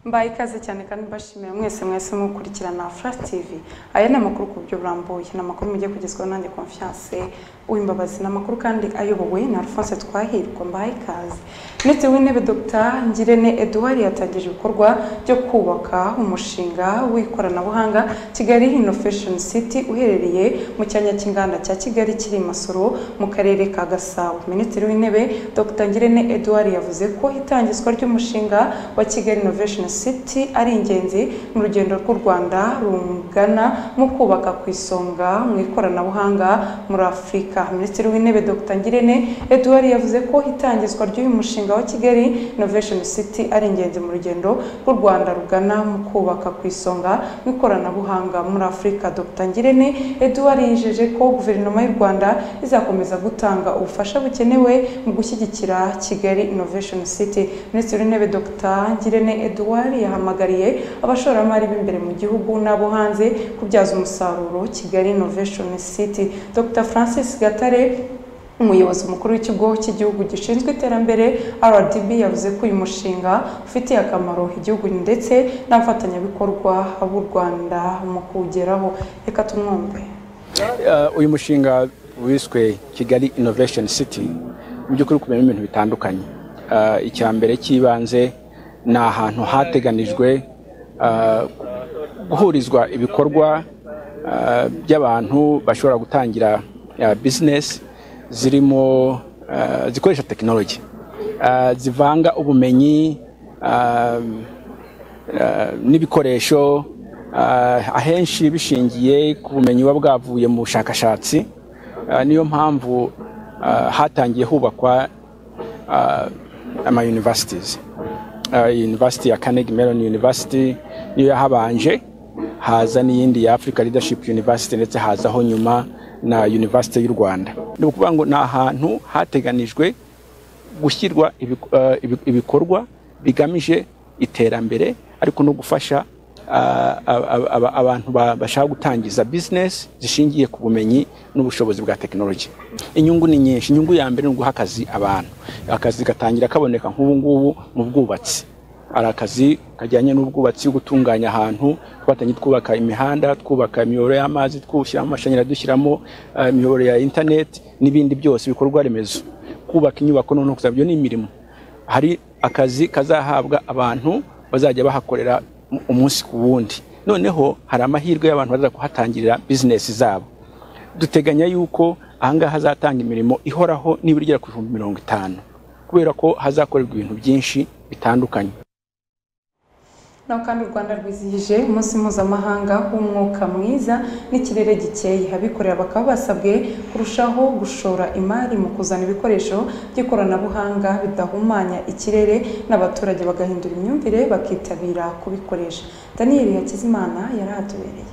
mbaye ikaze cyane kandi mbashimiye mwese mwese mukurikirana Flash TV aya ni amakuru ku buryo burambuye ni amakuru mugiye kugezwaho nanjye Confiance uwimbabazi ni amakuru kandi ayobowe na Alphonse Twahirwa mbaye ikaze Minisitiri w'intebe Dr Ngirente Edouard yatangije ibikorwa byo kubaka umushinga w'ikoranabuhanga Kigali Innovation City uherereye mu cyanya cy'inganda cya Kigali kiri i Masoro mu karere ka Gasabo Minisitiri w'intebe Dr Ngirente Edouard yavuze ko itangizwa ry'umushinga wa Kigali Innovation City ari ingenzi mu rugendo rw'u Rwanda rungana mu kubaka ku isonga mu ikoranabuhanga muri Afurika Minisitiri w'intebe Dr Ngirente Edouard yavuze ko itangizwa ry'uyu mushinga wa Kigali Innovation City ari ingenzi mu rugendo rw'u Rwanda rugana mu kubaka ku isonga mu ikoranabuhanga muri Afurika Dr Ngirente Edouard yijeje ko guverinoma y'u Rwanda izakomeza gutanga ubufasha bukenewe mu gushyigikira Kigali Innovation City Minisitiri w'intebe Dr Ngirente Edouard yahamagariye abashoramari b'imbere mu gihugu n'abo hanze kubyaza umusaruro Kigali Innovation City Dr Francis Gatare umuyobozi mukuru w'ikigo cy'igihugu gishinzwe iterambere RDB yavuze ko uyu mushinga ufitiye akamaro igihugu ndetse n'abafatanyabikorwa b'u Rwanda mu kuwugeraho reka tumwumve Uh, uyu mushinga wiswe kigali innovation city mu by'ukuri uri kuberamo ibintu bitandukanye Uh, icya mbere cy'ibanze ni ahantu hateganijwe uh, guhurizwa ibikorwa uh, by'abantu bashobora gutangira uh, business zirimo uh, zikoresha tekinoloji Uh, zivanga ubumenyi uh, eh, n'ibikoresho eh, ahenshi bishingiye ku bumenyi buba bwavuye mu bushakashatsi Eh, niyo mpamvu eh, hatangiye hubakwa eh, ama universities Eh, university ya Carnegie Mellon University niyo yahabanje haza n'iyindi ya Africa Leadership University ndetse hazaho nyuma na University y'u Rwanda ni ukuvuga ngo ni ahantu hateganijwe gushyirwa ibiku- eh, ibi- ibikorwa bigamije iterambere ariko no gufasha ah, ab- ab- ab- abantu ba- bashaka gutangiza business zishingiye ku bumenyi n'ubushobozi bwa tekinoloji inyungu ni nyinshi inyungu ya mbere ni uguha akazi abantu akazi gatangira kaboneka nk'ubu ngubu mu bwubatsi hari akazi kajyanye n'ubwubatsi gutunganya ahantu twatangiye twubaka imihanda twubaka imiyoboro y'amazi twushyiramo amashanyarazi dushyiramo eh, imiyoboro ya interineti n'ibindi byose ibikorwa remezo kubaka inyubako noneho kuzaba ibyo ni imirimo hari akazi kazahabwa abantu bazajya bahakorera um- umunsi ku wundi noneho hari amahirwe y'abantu baza kuhatangirira bizinesi zabo duteganya yuko ahangaha hazatanga imirimo ihoraho nibura igera ku bihumbi mirongo itanu kubera ko hazakorerwa ibintu byinshi bitandukanye naho kandi u Rwanda rwizihije umunsi mpuzamahanga w'umwuka mwiza n'ikirere gikeye abikorera bakaba basabwe kurushaho gushora imari mu kuzana ibikoresho by'ikoranabuhanga bidahumanya ikirere n'abaturage bagahindura imyumvire bakitabira kubikoresha Daniel Hakizimana yari ahatubereye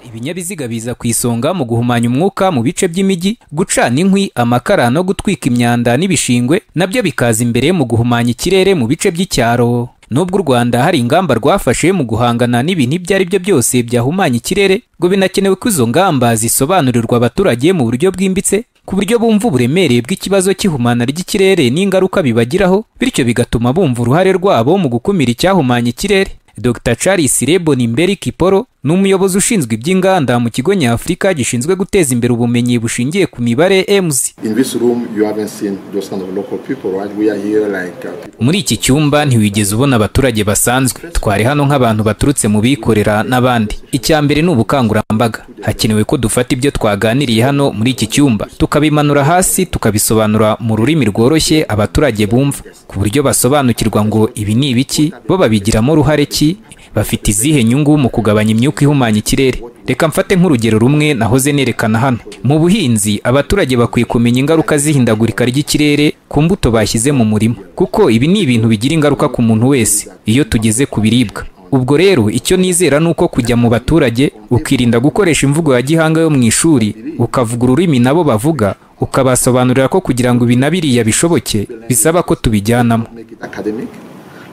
Ibinyabiziga biza ku isonga mu guhumanya umwuka mu bice by'imijyi, gucana inkwi, amakara no gutwika imyanda n'ibishingwe nabyo bikaza imbere mu guhumanya ikirere mu bice by'icyaro. Nubwo u Rwanda hari ingamba rwafashe mu guhangana n'ibintu ibyo ari byo byose byahumanya ikirere, ngo binakenewe ko izo ngamba zisobanurirwa abaturage mu buryo bwimbitse ku buryo bumva uburemere bw'ikibazo cy'ihumana ry'ikirere n'ingaruka bibagiraho, bityo bigatuma bumva uruhare rwabo mu gukumira icyahumanya ikirere. Dr Charles Lebon Mberi Kiporo ni umuyobozi ushinzwe iby'inganda mu kigo nyafurika gishinzwe guteza imbere ubumenyi bushingiye ku mibare EMS. In this room, you haven't seen those kind of local people, right? We are here like uh, people. Muri iki cyumba ntiwigeze ubona abaturage basanzwe, twari hano nk'abantu baturutse mu bikorera n'abandi. Icya mbere ni ubukangurambaga, hakenewe ko dufata ibyo twaganiriye hano muri iki cyumba, tukabimanura hasi, tukabisobanura mu rurimi rworoshye abaturage bumva, ku buryo basobanukirwa ngo ibi ni ibiki, bo babigiramo uruhare ki, bafite izihe nyungu mu kugabanya imyuka ihumanya ikirere. Reka mfate nk'urugero rumwe nahoze nerekana hano. Mu buhinzi, abaturage bakwiye kumenya ingaruka z'ihindagurika ry'ikirere ku mbuto bashyize mu murima, kuko ibi ni ibintu bigira ingaruka ku muntu wese iyo tugeze ku biribwa. Ubwo rero icyo nizera ni uko kujya mu baturage ukirinda gukoresha imvugo ya gihanga yo mu ishuri, ukavuga ururimi nabo bavuga, ukabasobanurira ko kugira ngo ibi na biriya bishoboke bisaba ko tubijyanamo. Make it academic.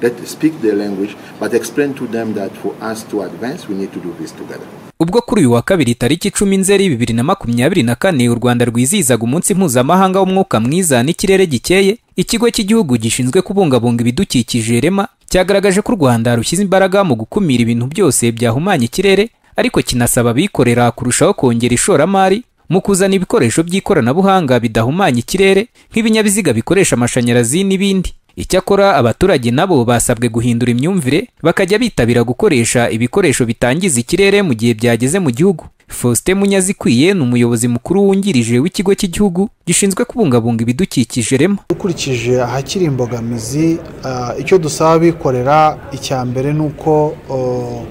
Let speak their language, but explain to them that for us to advance, we need to do this together. ubwo kuri uyu wa kabiri tariki icumi nzeri bibiri na makumyabiri na kane u rwanda rwizihizaga umunsi mpuzamahanga w'umwuka mwiza n'ikirere gikeye ikigo cy'igihugu gishinzwe kubungabunga ibidukikije rema cyagaragaje ko u Rwanda rushyize imbaraga mu gukumira ibintu byose byahumanya ikirere ariko kinasaba abikorera kurushaho kongera ishoramari mu kuzana ibikoresho by'ikoranabuhanga bidahumanya ikirere nk'ibinyabiziga bikoresha amashanyarazi n'ibindi icyakora abaturage nabo basabwe guhindura imyumvire bakajya bitabira gukoresha ibikoresho bitangiza ikirere mu gihe byageze mu gihugu faustin munyazikwiye ni umuyobozi mukuru wungirije w'ikigo cy'igihugu gishinzwe kubungabunga ibidukikije rema dukurikije ahakiri imbogamizi ah, icyo dusaba abikorera icya mbere ni uko oh,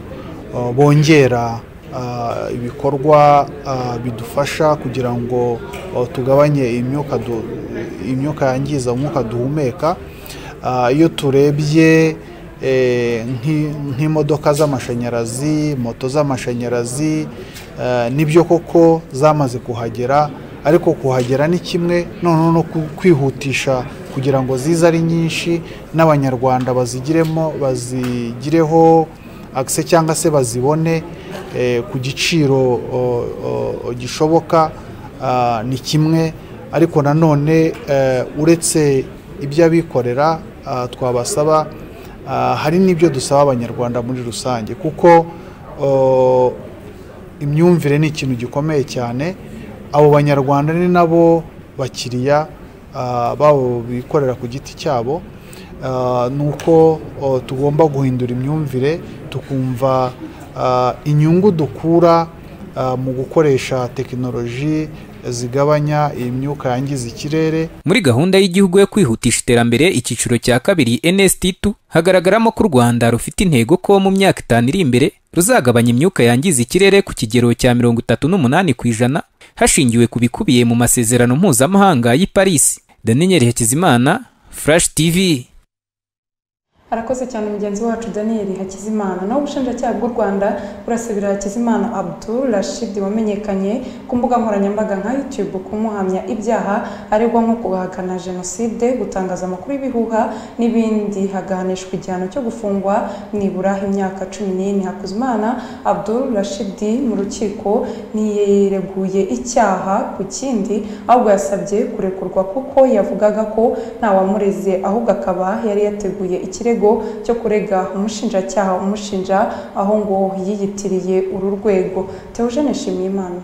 oh, bongera ah, ibikorwa ah, bidufasha kugira ngo oh, tugabanye imyuka du- imyuka yangiza umwuka duhumeka Ah, iyo turebye eh, nk'i- nk'imodoka z'amashanyarazi moto z'amashanyarazi eh, nibyo koko zamaze kuhagera ariko kuhagera ni kimwe noneho no ku- kwihutisha kugira ngo zize ari nyinshi n'abanyarwanda bazigiremo bazigireho akise cyangwa se bazibone eh, ku giciro o- o- gishoboka ah, ni kimwe ariko nanone eh, uretse ibyo abikorera ah, twabasaba ah, hari n'ibyo dusaba abanyarwanda muri rusange kuko oh, imyumvire ni ikintu gikomeye cyane abo banyarwanda ni nabo bakiriya ah, babo bikorera ku giti cyabo Ah, ni uko oh, tugomba guhindura imyumvire tukumva ah, inyungu dukura ah, mu gukoresha tekinoloji zigabanya imyuka yangiza ikirere muri gahunda y'igihugu yo kwihutisha iterambere icyiciro cya kabiri NST2 hagaragaramo ko u Rwanda rufite intego ko mu myaka itanu iri imbere ruzagabanya imyuka yangiza ikirere ku kigero cya mirongo itatu n'umunani ku ijana hashingiwe ku bikubiye mu masezerano mpuzamahanga y'i Paris Daniel Hakizimana Flash TV arakoze cyane mugenzi wacu daniel hakizimana naho ubushinjacyaha bw'u rwanda burasabira hakizimana abdul rashid wamenyekanye ku mbuga nkoranyambaga nka youtube kumuhamya ibyaha aregwa nko guhakana jenoside gutangaza amakuru y'ibihuha n'ibindi haganisha igihano cyo gufungwa nibura imyaka cumi n'ine hakuzimana abdul rashid mu rukiko ntiyireguye icyaha ku kindi ahubwo yasabye kurekurwa kuko yavugaga ko ntawamureze ahubwo akaba yari yateguye ikirego cyo kurega umushinjacyaha umushinja aho ngo yiyitiriye uru rwego teogene nshimiyimana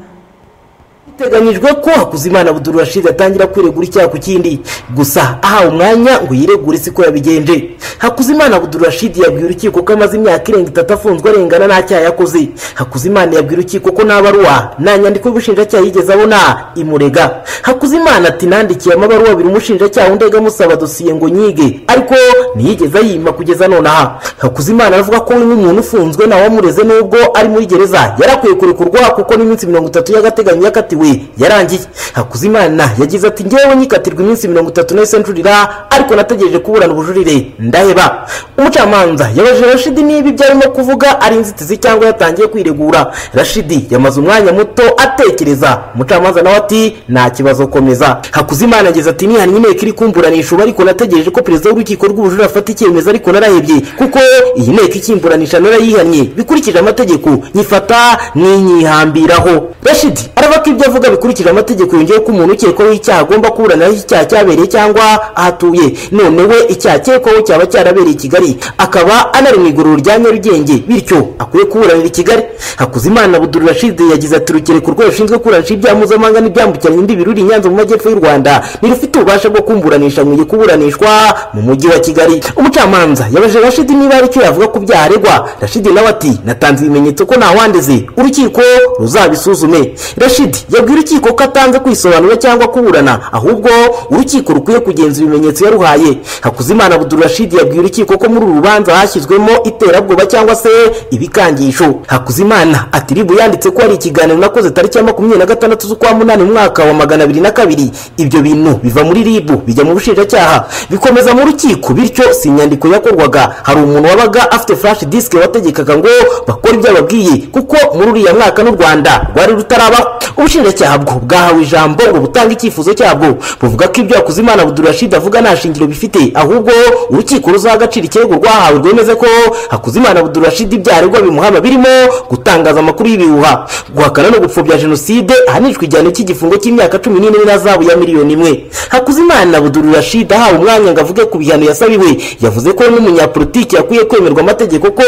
biteganyijwe ko hakuzimana buduru rashid atangira kwiregura icyaha ku kindi gusa ahawe umwanya ngo yiregure si ko yabigenje hakuzimana buduru rashid yabwiye urukiko ko amaze imyaka irenga itatu afunzwe arengana nta cyaha yakoze hakuzimana yabwiye urukiko ko nta baruwa nta nyandiko y'ubushinjacyaha yigeze abona imurega hakuzimana ati nandikiye amabaruwa abiri umushinjacyaha undi amusaba dosiye ngo nyige ariko ntiyigeze ayima kugeza nonaha hakuzimana avuga ko we nk'umuntu ufunzwe ntawamureze nubwo ari muri gereza yarakwiye kurekurwa kuko n'iminsi mirongo itatu y'agateganyo yakatiwe yarangiye hakuzimana yagize ati ngewe nyikatirwa iminsi mirongo itatu nahise nshurira ariko nategereje kuburana ubujurire ndaheba umucamanza yabajije rashidi niba ibyo arimo kuvuga ari inzitizi cyangwa yatangiye kwiregura rashidi yamaze umwanya muto atekereza umucamanza nawe ati nta kibazo komeza hakuzimana yagize ati nihannye inteko iri kumburanisha ubu ariko nategereje ko perezida w'urukiko rw'ubujurire afata icyemezo ariko narahebye kuko iyi nteko ikimburanisha narayihannye bikurikije amategeko nyifata n'inyihambiraho rashidi aravuga ko ibyo avuga bikurikije amategeko yongeyeho ko umuntu ukekwaho icyaha agomba kuburanaho icyaha cyabereye cyangwa ahatuye none we icyaha akekwaho cyaba cyarabereye i kigali akaba anari mu igororo rya nyarugenge bityo akwiye kuburanira i kigali hakuzimana buduru rashidi yagize ati urukiko rwe rushinzwe kuburanisha ibyaha mpuzamahanga n'ibyambukiranya imbibi ruri i nyanza mu majyepfo y'u rwanda ntirufite ububasha bwo kumburanisha mu gihe kuburanishwa mu mujyi wa kigali umucamanza yabajije rashidi niba hari icyo yavuga ku byaha aregwa rashidi nawe ati natanze ibimenyetso ko ntawandeze urukiko ruzabisuzume rashidi yabwiye urukiko ko atanze kwisobanura cyangwa kuburana ahubwo urukiko rukwiye kugenzura ibimenyetso yaruhaye hakuzimana abuduru rashidi yabwiye urukiko ko muri uru rubanza hashyizwemo iterabwoba cyangwa se ibikangisho hakuzimana ati ribu yanditse ko hari ikiganiro nakoze tariki ya makumyabiri na gatandatu z'ukwa munani mu mwaka wa magana abiri na kabiri ibyo bintu biva muri ribu bijya mu bushinjacyaha bikomeza mu rukiko bityo si inyandiko yakorwaga hari umuntu wabaga afite flash disk wategekaga ngo bakore ibyo ababwiye kuko muri uriya mwaka n'u rwanda rwari rutarabaho ubushinjacyaha ubushinjacyaha bwo bwahawe ijambo ngo butange icyifuzo cyabwo buvuga ko ibyo hakuzimana abudurashid avuga nta shingiro bifite ahubwo urukiko ruzaha agaciro ikirego rwahawe rwemeze ko hakuzimana abudurashid ibyaha aregwa bimuhama birimo gutangaza amakuru y'ibihuha guhakana no gupfobya jenoside ahanishwa igihano cy'igifungo cy'imyaka cumi n'ine n'azabu ya miliyoni imwe hakuzimana abudurashid ahawe umwanya ngo avuge ku bihano yasabiwe yavuze ko n'umunyapolitiki yakwiye kwemerwa amategeko ko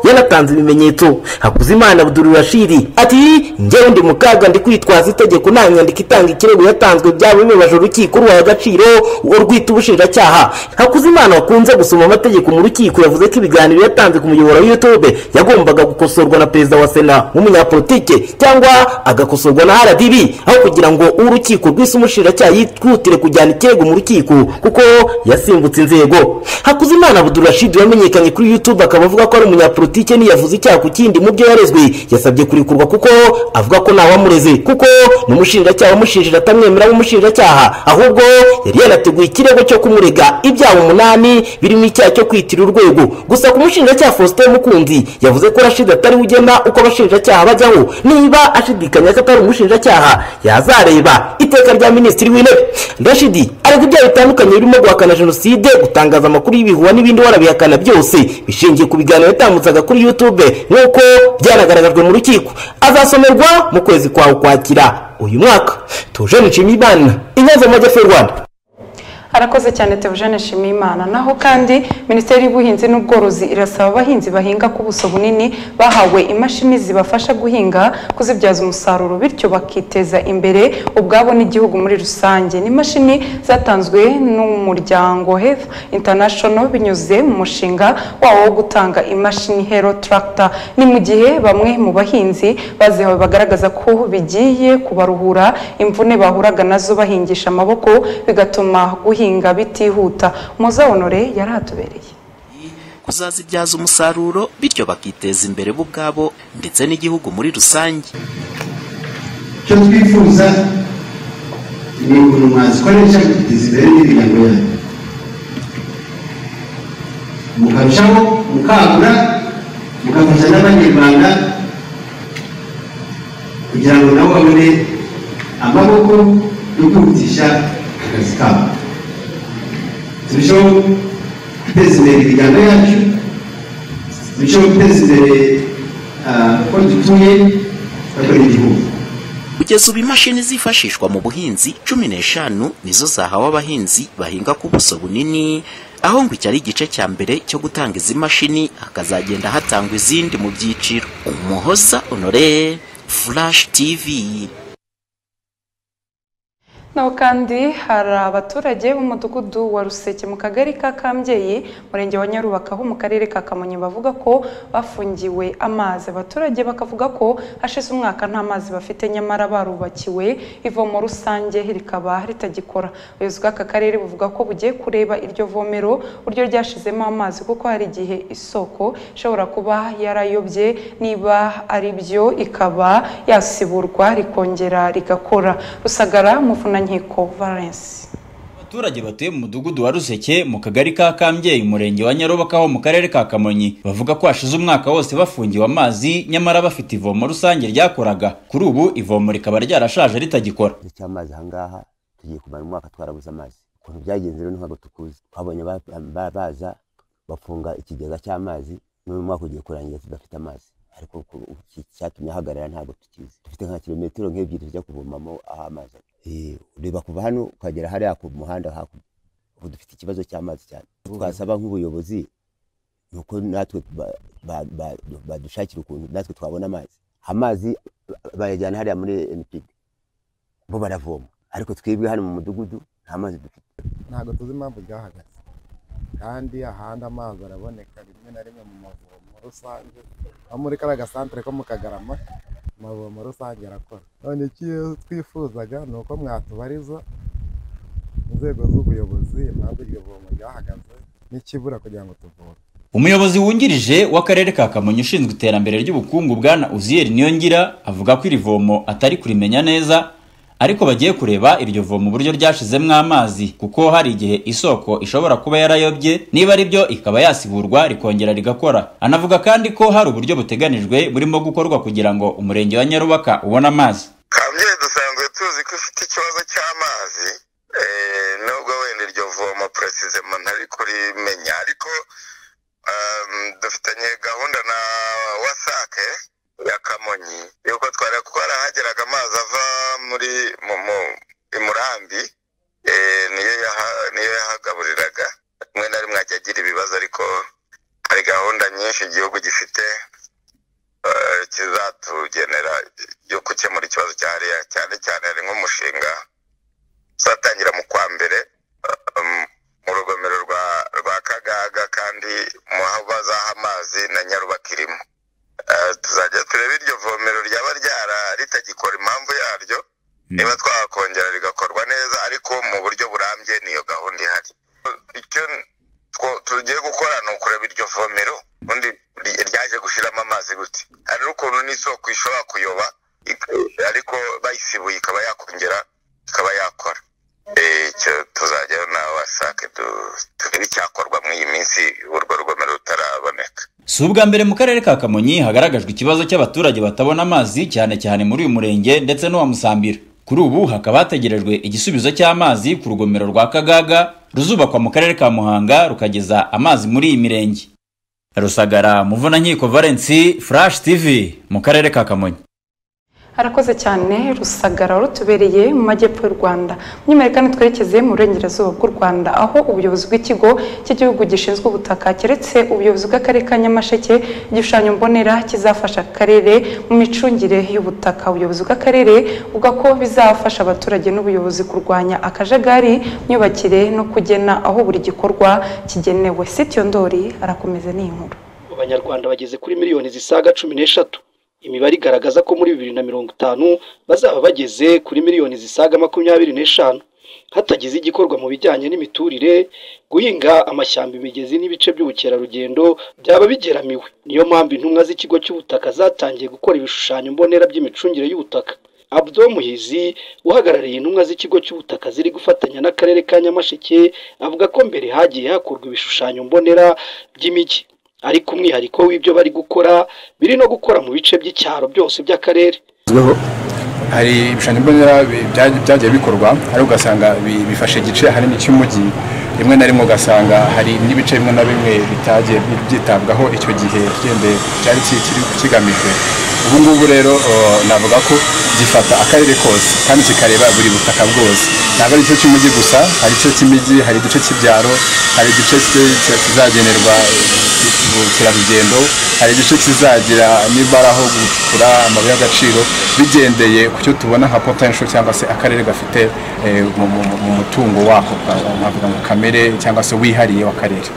yanatanze ibimenyetso hakuzimana abudurashid ati njyewe ndi mu kaga ndi kwitwaza itegeko nta nyandiko itanga ikirego yatanzwe byaba bibabaje urukiko ruhaye agaciro uwo rwita ubushinjacyaha hakuzimana wakunze gusoma amategeko mu rukiko yavuze ko ibiganiro yatanze ku muyoboro wa youtube yagombaga gukosorwa na perezida wa sena w'umunyapolitike cyangwa agakosorwa na rdb aho kugira ngo urukiko rwise umushinjacyaha yitwutire kujyana ikirego mu rukiko kuko yasimbutse inzego hakuzimana abudurashid wamenyekanye kuri youtube akaba avuga ko ari umunyapolitike niyavuze icyaha ku kindi mu byo yarezwe yasabye kurekurwa kuko avuga ko ntawamureze kuko n'umushinjacyaha umushinjira atamwemera nk'umushinjacyaha ahubwo yari yanateguye ikirego cyo kumurega ibyaha umunani birimo icyaha cyo kwitira urwego gusa ku mushinjacyaha faustin mukunzi yavuze ko rashid atari we ugena uko abashinjacyaha bajyaho niba ashidikanya ko atari umushinjacyaha yazareba iteka rya minisitiri w'intebe rashid ariko ibyaha bitandukanye birimo guhakana jenoside gutangaza amakuru y'ibihuha n'ibindi warabihakana byose bishingiye ku biganiro yatambutsaga kuri youtube nk'uko byanagaragajwe mu rukiko azasomerwa mu kwezi kwa ukwakira uyu mwaka tuje nshimiyimana inyanza mu majyepfo y'u rwanda arakoze cyane Theogene Nshimiyimana naho kandi minisiteri y'ubuhinzi n'ubworozi irasaba abahinzi bahinga ku buso bunini bahawe imashini zibafasha guhinga kuzibyaza umusaruro bityo bakiteza imbere ubwabo n'igihugu muri rusange ni imashini zatanzwe n'umuryango health international binyuze mu mushinga wawo wo gutanga imashini hero tractor ni mu gihe bamwe mu bahinzi bazihawe bagaragaza ko bigiye kubaruhura imvune bahuraga nazo bahingisha amaboko bigatuma guhinga guhinga bitihuta muza honore yari atubereye kuzazibyaza umusaruro bityo bakiteza imbere bo ubwabo ndetse n'igihugu muri rusange icyo twifuza ni ukuntu mwazikoresha mukiteza imbere n'imiryango yanyu mukarushaho mukagura mugafasha n'abanyarwanda kugira ngo nabo babone amaboko yo kwihutisha akazi kabo turushaho guteza imbere imiryango yacu turushaho guteza imbere uko dutuye bakora igihugu kugeza ubu imashini zifashishwa mu buhinzi cumi n'eshanu nizo zahawe abahinzi bahinga ku buso bunini aho ngo iki ari igice cya mbere cyo gutanga izi mashini hakazagenda hatangwa izindi mu byiciro umuhoza honore flash tv naho kandi hari abaturage b'umudugudu wa ruseke mu kagari ka kambyeyi murenge wa nyarubaka ho mu karere ka kamonyi bavuga ko bafungiwe amazi abaturage bakavuga ko hashize umwaka nta mazi bafite nyamara barubakiwe ivomo rusange rikaba ritagikora ubuyobozi bw'aka karere buvuga ko bugiye kureba iryo vomero uburyo ryashizemo amazi kuko hari igihe isoko ishobora kuba yarayobye niba ari byo ikaba yasiburwa rikongera rigakora rusagara muvunanye nkiko valence abaturage batuye mu mudugudu wa ruseke mu kagari ka kambyeyi umurenge wa nyarubaka ho mu karere ka kamonyi bavuga ko hashize umwaka wose bafungiwe amazi nyamara bafite ivomo rusange ryakoraga kuri ubu ivomo rikaba ryarashaje ritagikora igice cy'amazi ahangaha tugiye kumara umwaka twarabuze amazi ukuntu byagenze rero ntabwo tukuzi twabonye baza bafunga ikigega cy'amazi n'uyu mwaka ugiye kurangira tudafite amazi ariko icyatumye ahagarara ntabwo tukizi dufite nka kilometero nk'ebyiri tujya kuvomamo aho amazi ari ureba kuva hano ukagera hariya ku muhanda hakurya ubu dufite ikibazo cy'amazi cyane twasaba nk'ubuyobozi ni uko natwe badushakira ukuntu natwe twabona amazi amazi bayajyana hariya muri enipidi bo baravoma ariko twebwe hano mu mudugudu nta mazi dufite ntabwo tuzi impamvu ryahagaze kandi ahandi amazi araboneka rimwe na rimwe mu mavomo rusange nko muri kariya gasantere ko mu kagarama amavomo rusange arakora none icyo twifuzaga ni uko mwatubariza inzego z'ubuyobozi impamvu iryo vomo ryahagaze n'ikibura kugira ngo tuvome umuyobozi wungirije w'akarere ka kamonyi ushinzwe iterambere ry'ubukungu bwana uziyeri niyongira avuga ko iri vomo atari kurimenya neza ariko bagiye kureba iryo vomo uburyo ryashizemo amazi kuko hari igihe isoko ishobora kuba yarayobye niba ari byo ikaba yasiburwa rikongera rigakora anavuga kandi ko hari uburyo buteganijwe burimo gukorwa kugira ngo umurenge wa nyarubaka ubone amazi dusanzwe tuzi ko ifite ikibazo cy'amazi eh, nubwo wenda iryo vomo precisement ntari kurimenya ariko um, dufitanye gahunda na wasake ya kamonyi yuko twari twarahageraga amazi ava muri mu, mu, i murambi eh, niyo yaha- niyo yahagaburiraga rimwe na rimwe ajya agira ibibazo ariko hari gahunda nyinshi igihugu gifite eh, kizatugenera yo gukemura ikibazo cyariya cyane cyane hari nk'umushinga uzatangira mu kwa mbere um, mu rugomero rwa rwa kagaga kandi mu aho bazaha amazi na nyarubaka irimo Eh, tuzajya turebe iryo vomero ryaba ryara ritagikora impamvu yaryo niba twakongera rigakorwa neza ariko mu buryo burambye niyo gahunda ihari icyo two- tugiye gukora ni ukureba iryo vomero ubundi ry- ryaje gushiramo amazi gute hari n'ukuntu n'isoko ishobora kuyoba ik- ariko bayisibuye ikaba yakongera ikaba yakora Eh, icyo tuzajyayo na wasake du- turebe icyakorwa muri iyi minsi urwo rugomero rutaraboneka si ubwa mbere mu karere ka kamonyi hagaragajwe ikibazo cy'abaturage batabona amazi cyane cyane muri uyu murenge ndetse n'uwa musambira kuri ubu hakaba hategerejwe igisubizo cy'amazi ku rugomero rwa kagaga ruzubakwa mu karere ka muhanga rukageza amazi muri iyi mirenge rusagara muvunankiko valensi furashi tivi mu karere ka kamonyi harakoze cyane rusagara rutubereye mu majyepfo y'u rwanda mwimerere kandi twerekeze mu burengerazuba bw'u rwanda aho ubuyobozi bw'ikigo cy'igihugu gishinzwe ubutaka keretse ubuyobozi bw'akarere ka nyamasheke igishushanyo mbonera kizafasha akarere mu micungire y'ubutaka ubuyobozi bw'akarere buvuga ko bizafasha abaturage n'ubuyobozi kurwanya akajagari myubakire no kugena aho buri gikorwa kigenewe sityo ndori arakomeza n'iyi nkuru abanyarwanda bageze kuri miliyoni zisaga cumi n'eshatu imibare igaragaza ko muri bibiri na mirongo itanu bazaba bageze kuri miliyoni zisaga makumyabiri n'eshanu hatagize igikorwa mu bijyanye n'imiturire guhinga amashyamba imigezi n'ibice by'ubukerarugendo byaba bigeramiwe niyo mpamvu intumwa z'ikigo cy'ubutaka zatangiye gukora ibishushanyo mbonera by'imicungire y'ubutaka abdo muhizi uhagarariye intumwa z'ikigo cy'ubutaka ziri gufatanya n'akarere ka nyamasheke avuga ko mbere hagiye hakorwa ibishushanyo mbonera by'imijyi ariko umwihariko w'ibyo bari gukora biri no gukora mu bice by'icyaro byose by'akarere bigezweho hari ibishushanyo mbonera bi- bya- byagiye bikorwa ariko ugasanga bi- bifashe igice ahanini cy'umujyi rimwe na rimwe ugasanga hari n'ibice bimwe na bimwe bitagiye bi- byitabwaho icyo gihe cyende cyari ki- kiri kigamijwe ubu ngubu rero eh, navuga ko gifata akarere kose kandi kikareba buri butaka bwose ntabwo ari igice cy'umujyi gusa hari igice cy'imijyi hari igice cy'ibyaro hari igice ki- ki- kizagenerwa ubukerarugendo hari igice kizagira nibara aho gukura amabuye y'agaciro bigendeye ku cyo tubona nka potential cyangwa se akarere gafite eh, mu- mu- mu mutungo wako ka- nkavuga ngo kamere cyangwa se wihariye w'akarere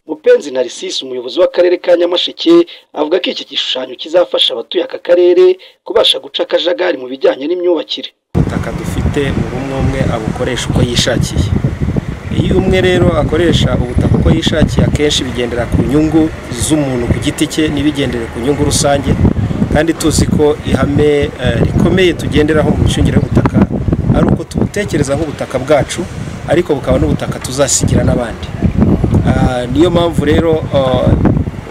mupenzi narisisi umuyobozi w'akarere ka nyamasheke avuga ko iki gishushanyo kizafasha abatuye aka karere kubasha guca akajagari mu bijyanye n'imyubakire ubutaka dufite buri umwe umwe abukoresha uko yishakiye iyo umwe rero akoresha ubutaka uko yishakiye akenshi bigendera ku nyungu z'umuntu ku giti cye ntibigendere ku nyungu rusange kandi tuzi ko ihame eh, rikomeye tugenderaho mu micungire y'ubutaka ari uko tubutekereza nk'ubutaka bwacu ariko bukaba n'ubutaka tuzasigira n'abandi Ah, niyo mpamvu rero ah,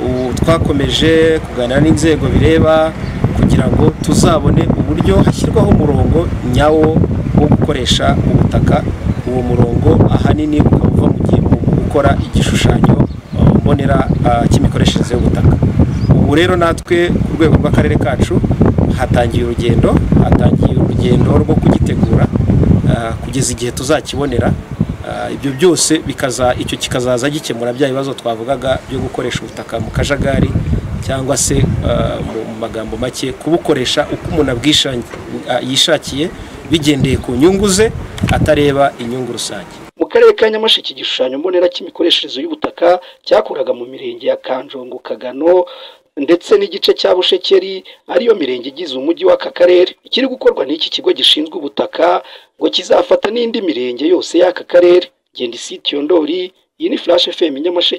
ubu twakomeje kuganira n'inzego bireba kugira ngo tuzabone uburyo hashyirwaho umurongo nyawo wo gukoresha ubutaka uwo murongo ahanini ukaba uva mu gihe mu gukora igishushanyo ah, mbonera ah, cy'imikoreshereze y'ubutaka ubu rero natwe ku rwego rw'akarere kacu hatangiye urugendo hatangiye urugendo rwo kugitegura ah, kugeza igihe tuzakibonera Ah, ibyo byose bikaza icyo kikazaza gikemura bya bibazo twavugaga byo gukoresha ubutaka mu kajagari cyangwa se ah, mu mu magambo make kubukoresha uko umuntu abwishan- ah, yishakiye bigendeye ku nyungu ze atareba inyungu rusange mu karere ka nyamasheke igishushanyo mbonera cy'imikoreshereze y'ubutaka cyakoraga mu mirenge ya kanjongo kagano ndetse n'igice cya bushekeri ariyo mirenge igize umujyi w'aka karere ikiri gukorwa n'iki kigo gishinzwe ubutaka ngo kizafata n'indi mirenge yose y'aka karere genda isitiyo ndori iyi ni flash fm nyamasheke